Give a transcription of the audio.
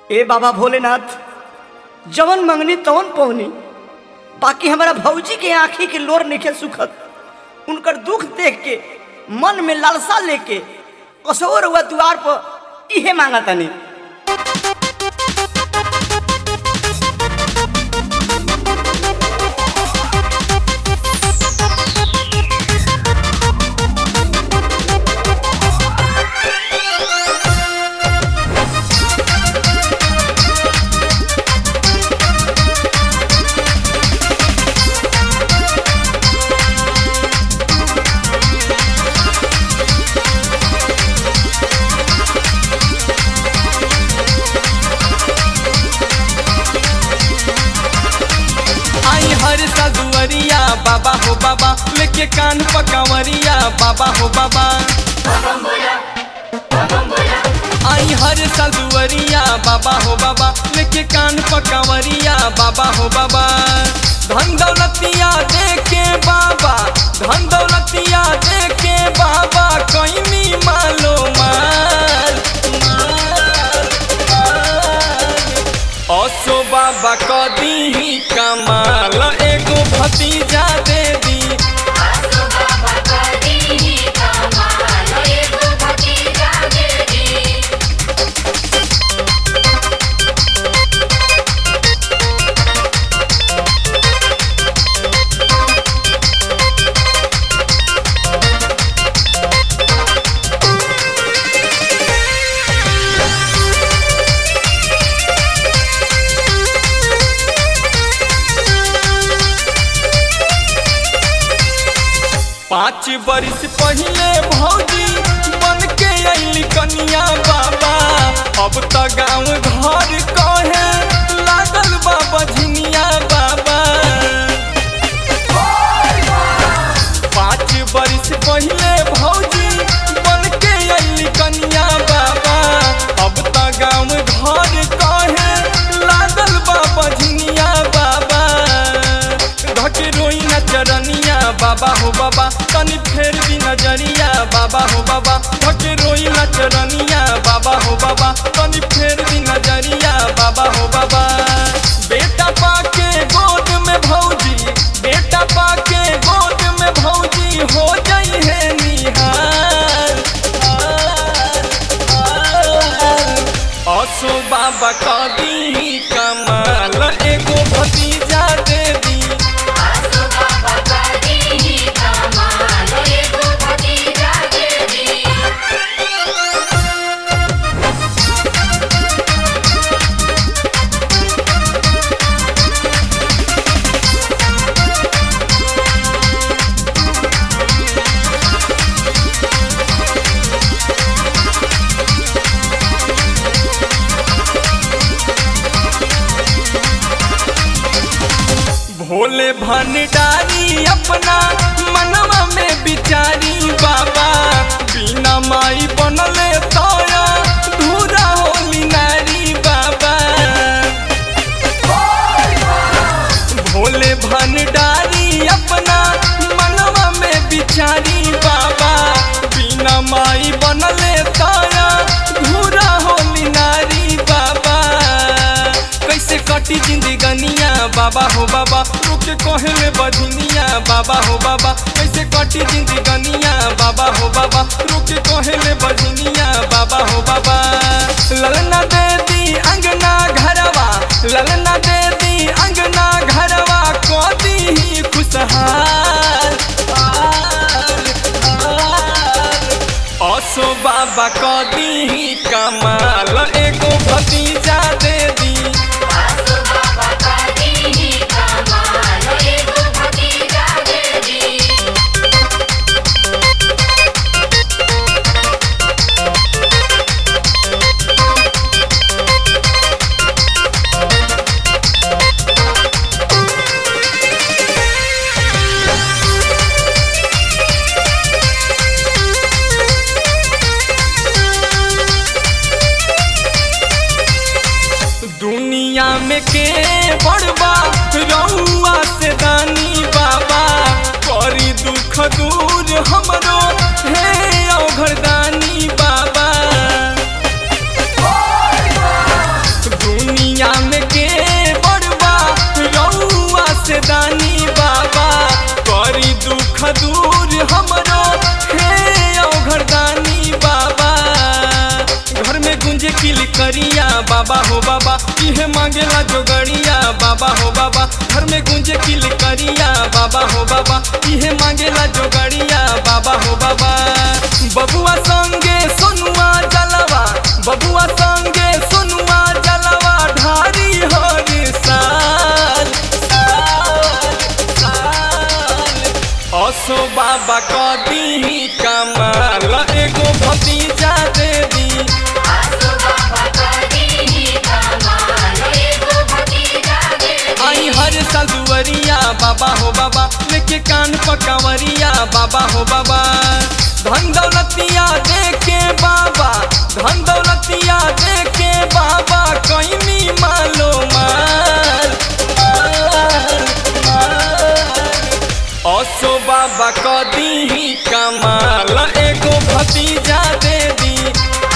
ए बाबा भोलेनाथ जवन मंगनी तवन पवनी बाकी हमारा भौजी के आंखी के लोर निके सुखत उनकर दुख देख के मन में लालसा लेके कसोर हुआ द्वार पर इहे मांगा तनी आई हर सदुअरिया बाबा हो बाबा लेके कान पकावरिया बाबा हो बाबा आई हर सदुअरिया बाबा हो बाबा लेके कान पकावरिया बाबा हो बाबा धन दौलतिया देके बाबा धन दौलतिया देके बाबा कैनी मालो माल माल माल असो बाबा कदी कमाल एगो भतीजा दे दी आसो बाबा कदी ही कमाल एगो भतीजा दे दी पाँच बरिस पहले भौजी बन के अली कनिया बाबा अब त गाँव घर कहे लागल बाबा झिनिया बाबा पाँच बरिस पहले भौजी बन के अली कनिया बाबा अब त गाँव घर कहे लागल बाबा झिनिया बाबा धके रोई न चरनिया बाबा हो बाबा तनी फेर दी नजरिया बाबा हो बाबा धके रोई न चरनिया बाबा हो बाबा तनी फेर दी नजरिया बाबा हो बाबा बेटा पाके गोद में भौजी बेटा पाके गोद में भौजी हो जाई है निहार असो बाबा कदी कमाल एगो भतीजा दे दी आसो बाबा कदी ही कमाल एगो भतीजा दे दी भोले भंडारी अपना मनवा में बिचारी बाबा बिना माई बनले तोया धूरा होली नारी बाबा भोले भंडारी अपना मनवा में बिचारी बाबा बिना माई बनले तोया धूरा होली नारी बाबा कैसे कटी जिंदगनिया बाबा हो बाबा रुके कहले बधनिया बाबा हो बाबा कैसे कटी जिंदगनिया बाबा हो बाबा रुके कहले बधनिया बाबा हो बाबा ललना दे दी अंगना घरवा ललना दे दी अंगना घरवा कदी ही खुशहाल हाल, हाल। असो बाबा कदी ही कमाल एगो भतीजा दे दी आसो बाबा कदी ही कमाल एगो भतीजा दे दी दुनिया में के बड़बा रउआ से दानी बाबा करी दुख दूर हमरो हे औघरदानी बाबा जोगड़िया बाबा हो बाबा इहे मांगेला जोगड़िया बाबा हो बाबा घर में गुंजे किल करिया बाबा हो बाबा इहे मांगेला जोगड़िया बाबा हो बाबा बबुआ संगे सोनुआ जलवा बबुआ संगे सोनुआ जलवा ढारी हर साल साल साल असो बाबा कदी कमाल एगो भतीजा दे दी आसो बाबा कदी कमाल एगो भतीजा दे आई हर साल दुवरिया बाबा हो बाबा लेके कान पकावरिया बाबा हो बाबा धन दौलतिया दे के बाबा धन दौलतिया दे के बाबा कैनी मालो माल माल माल असो बाबा कदी कमाल एगो भतीजा दे दी